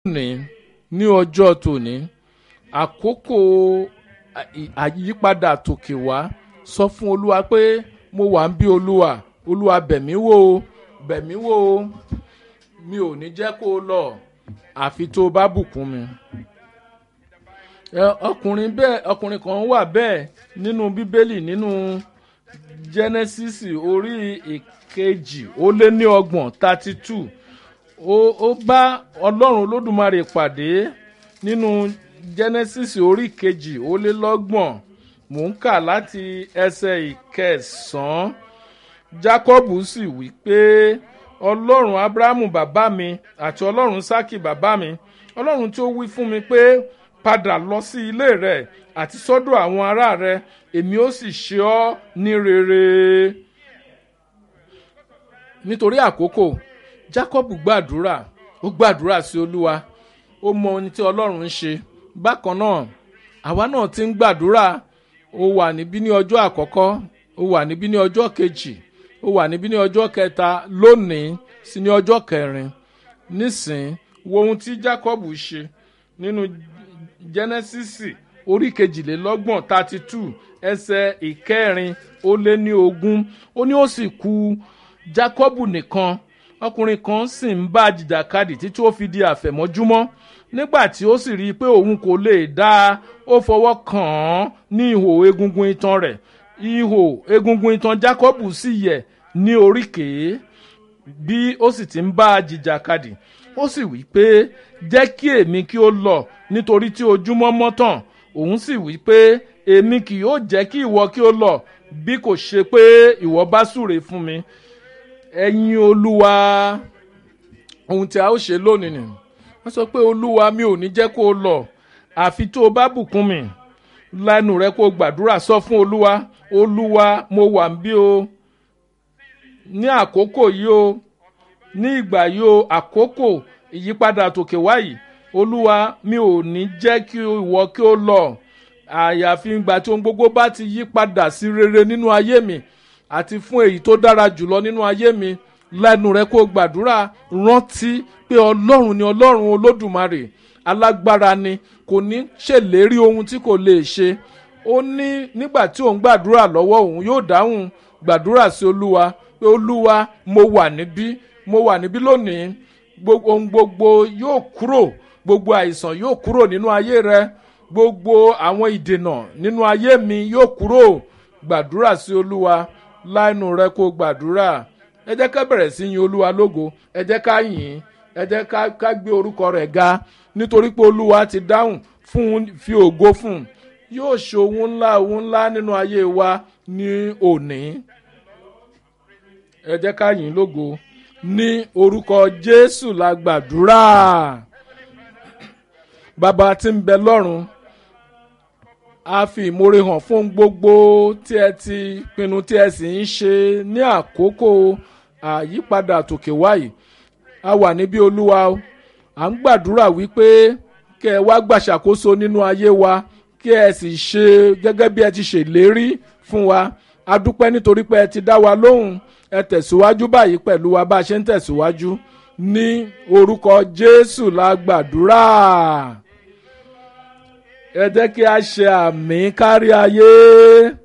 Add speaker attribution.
Speaker 1: ní ní ọjọ́ tòní àkókò àyípadà tòkè wá sọ fún olúwa pé mo wà ń bí olúwa olúwa bẹ̀mí wò ó bẹ̀mí wò ó mi ò ní jẹ́ kó o lọ àfi tó o bá bùkún mi. ọkùnrin bẹ́ẹ̀ ọkùnrin kan wà bẹ́ẹ̀ nínú bíbélì nínú genesis orí ìkejì ó lé ní ọgbọ̀n thirty two ó bá ọlọ́run olódùmarè pàdé nínú genesis orí ìkejì ó lé lọ́gbọ̀n mò ń kà láti ẹsẹ̀ ìkẹsàn-án jacob sì wí pé ọlọ́run abrahamu bàbá mi àti ọlọ́run saki bàbá mi ọlọ́run tí ó wí fún mi pé padà lọ sí ilé rẹ àti sọ́dọ̀ àwọn ará rẹ èmi ó sì ṣe ọ́ ní rere nítorí àkókò jacob gbàdúrà ó gbàdúrà sí olúwa ó mọ ohun tí ọlọ́run ń ṣe bákan náà àwa náà ti ń gbàdúrà ó wà níbí ní ọjọ́ àkọ́kọ́ ó wà níbí ní ọjọ́ kejì ó wà níbí ní ọjọ́ kẹta lónìí sí ní ọjọ́ kẹrin nísìn wo ohun tí jacob ṣe nínú jẹnẹsísì orí kejìlélọ́gbọ̀n thirty two ẹsẹ̀ ìkẹrin ó lé ní ogún ó ní ó sì ku jacob nìkan ọkùnrin kan sì ń bá jìjàkadì títí ó fi di àfẹ̀mọ́júmọ́ nígbà tí ó sì rí i pé òun kò lè dá a ó fọwọ́ kàn án ní ihò egungun itan rẹ̀ ihò egungun itan jacob sì yẹ̀ ní oríkèé bí ó sì ti ń bá a jìjàkadì ó sì wí pé jẹ́ kí èmi kí ó lọ nítorí tí ojúmọ́ mọ́ tàn òun sì wí pé èmi kì yóò jẹ́ kí ìwọ kí ó lọ bí kò ṣe pé ìwọ bá súre fún mi ẹ̀yin olúwa ohun tí a ó ṣe lónìí nì wọ́n sọ pé olúwa mi ò ní jẹ́ kó o lọ àfi tó o bá bùkún mi lẹ́nu rẹ kó o gbàdúrà sọ fún olúwa olúwa mo wà ń bí o ní àkókò yìí o ní ìgbà yìí o àkókò ìyípadà tòkè wáyìí olúwa mi ò ní jẹ́ kí ìwọ kí ó lọ àyàfi ìgbà tí ohun gbogbo bá ti yí padà sí rere nínú ayé mi àti fún èyí tó dára jùlọ nínú ayé mi lẹ́nu rẹ kó gbàdúrà rántí pé ọlọ́run ni ọlọ́run olódùmarè alágbára ni kò ní ṣèlérí ohun tí kò lè ṣe ó ní nígbà tí òun gbàdúrà lọ́wọ́ òun yóò dáhùn gbàdúrà sí olúwa pé olúwa mo wà níbí mo wà níbí lónìí ohun gbogbo yóò kúrò gbogbo àìsàn yóò kúrò nínú ayé rẹ gbogbo àwọn ìdènà nínú ayé mi yóò kúrò gbàdúrà sí olúwa láìnú rẹ kó gbàdúrà ẹ jẹ́ ká bẹ̀rẹ̀ sí yin olúwa lógo ẹ jẹ́ ká yìn ẹ jẹ́ ká gbé orúkọ rẹ̀ ga nítorí pé olúwa ti dáhùn fún fi ògo fún yóò ṣe ohun ńlá ohun ńlá nínú ayé wa ní òní ẹ jẹ́ ká yìn lógo ní orúkọ jésù la gbàdúrà bàbá tí ń bẹ lọ́run a fi ìmoore hàn fún gbogbo tí ẹ ti pinnu tí ẹ sì ń ṣe ní àkókò àyípadà tòkè wáyé a wà níbí olúwa à ń gbàdúrà wípé kẹ ẹ wá gbàṣàkóso nínú ayé wa kí ẹ sì ṣe gẹ́gẹ́ bí ẹ ti ṣèlérí fún wa a dúpẹ́ nítorí pé ẹ ti dá wa lóhùn ẹ tẹ̀síwájú báyìí pẹ̀lú wa bá a ṣe ń tẹ̀síwájú ní orúkọ jésù la gbàdúrà ẹ jẹ́ kí a ṣe àmì kárí ayé